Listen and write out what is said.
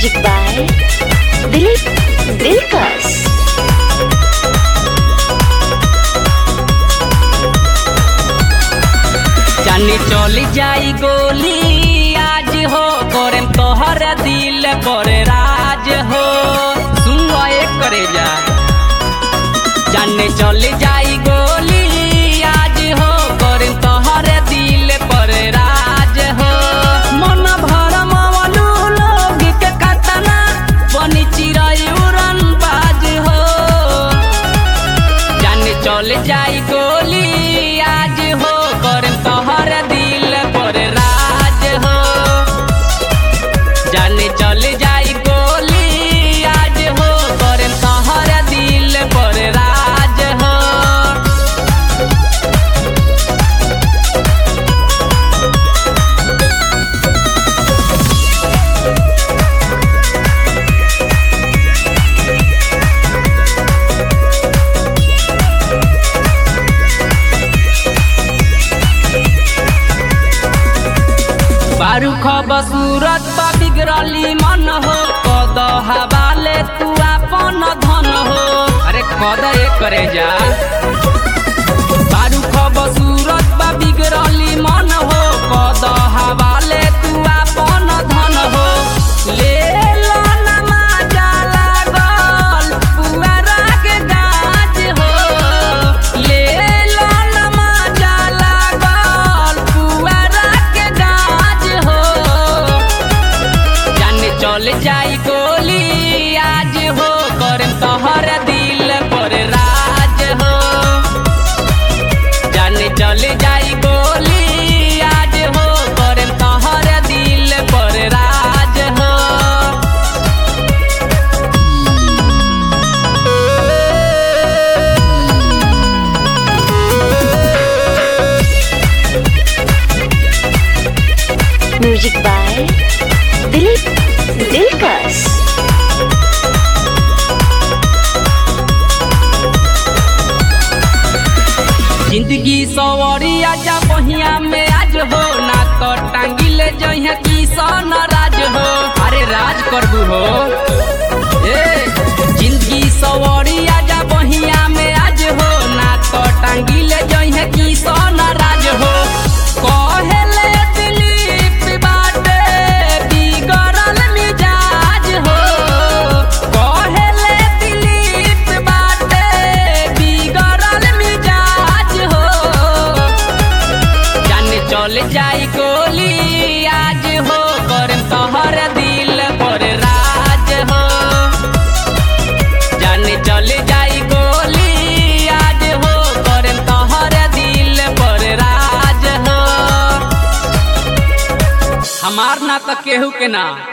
music by Dilip दिलकश जानी चली जाई गोली आज हो करेम तोहर दिल पर राज हो सुन एक करे जा जाने चली जाई गोली आज हो करेम तोहर दिल पर राज हो मन भर मवलू लोग के कतना बनी चिरई उड़न बाज हो जाने चल जाई गोली आज हो कर तोहर दिल पर राज हो जाने चल जाई गोली आज हो कर तोहर दिल पर राज हो बारू खब सूरत बा बिगड़ली मन हो कद हवाले तू अपन धन हो अरे कद एक करे जा बारू खब सूरत बा बिगड़ली मन हो कद हवाले तू अपन धन हो ले लो ना मजा लागल पुअरा के गाज हो ले लो ना मजा लागल पुअरा के गाज हो जाने चल जाई गोली आज हो कर तोहर दिल पर राज हो जाने चल जाई गोली आज हो कर तोहर दिल पर राज हो म्यूजिक बाय दिलीप दिलकश जिंदगी सवरी आजा बहिया में आज हो ना तो टांगिल जइहा की सन राज हो अरे राज करबू हो ए जिंदगी सवरी आजा बहिया में आज हो ना तो टांगिल जइहा की सन राज हो कहेले दिलीप बाटे बिगड़ल मिजाज हो कहेले दिलीप बाटे बिगड़ल मिजाज हो जाने चल जाई गोली आज हो कर तोहर दिल पर राज हो जाने चल जाई गोली आज हो कर तोहर दिल पर राज हो हमार ना तो केहू के ना